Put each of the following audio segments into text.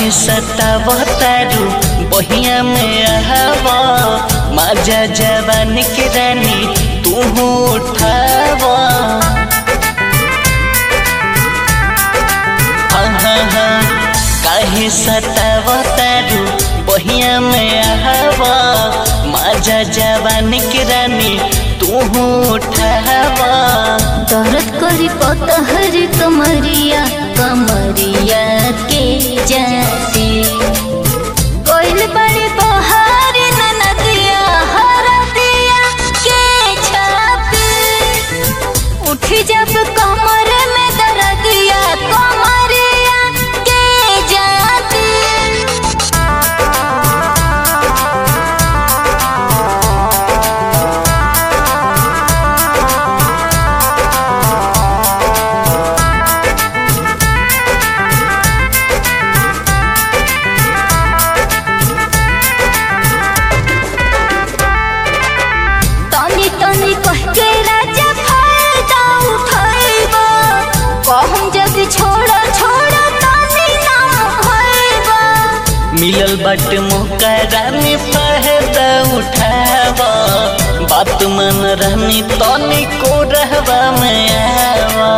काहे सतावतारू बहिया में आवा माजा जवान के रानी तू उठावा हाँ हाँ हाँ काहे सतावतारू बहिया में आवा माजा जवान के रानी तू उठावा दर्द करी पतहर कमरिया कमरिया के जाती कोइल बड़ी बहार ननदिया हरदिया के छापी उठी जब कमर में दर्दिया कमरिया के जाती तनी तनी कह के राजा फायदा उठाइबा कहम जग छोड़ छोड़ तनी ना होइबा मिलल बट मुकरा में फायदा उठावा बात मन रहनी तनी को रहवा में आवा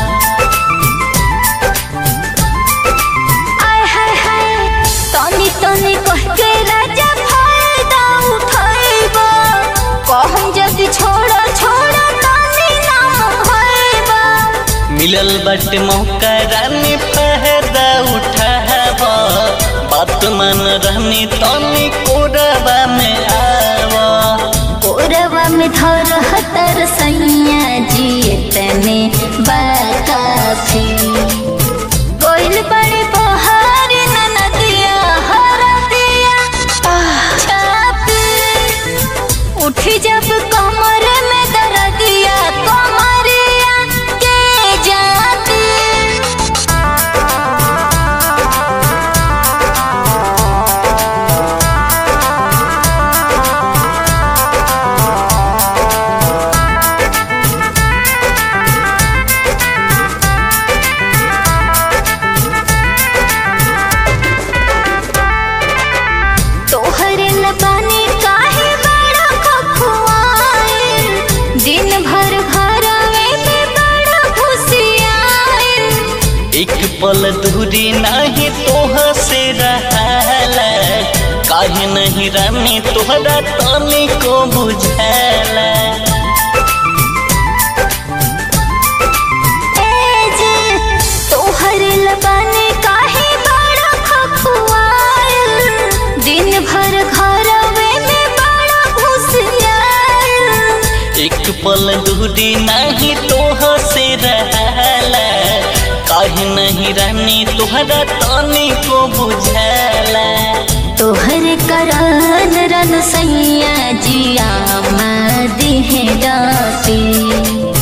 आय हाय हाय तनी तनी कह के राजा फायदा उठाइबा कहम जग छोड़ छोड़ तनी ना होइबा मिलल बट मुकरा में फायदा उठावा बात मन रहनी तनी को रहवा में आवा कोरवा में धर हतर सैया जी तने बाकाफी कोइल बड़े बहार ननदिया हरदिया छापी उठी जब कमर में दर्दिया कमरिया के जाती तोहरे लबानी काहे बड़ा खखुआए दिन भर घरवे में बड़ा घुसियाए एक पल दूरी नहीं तोह से रहला काहे नहीं रानी तोहरा तनी को बुझाला ए जे तोहरे लबानी काहे बड़ा खखुआए दिन भर घरवे में बड़ा घुसियाए एक पल दूरी नहीं तोह से रहला काहे नहीं रानी तोहरा तनी को बुझाला तोहर करन रन सैया जिया मदी है डाती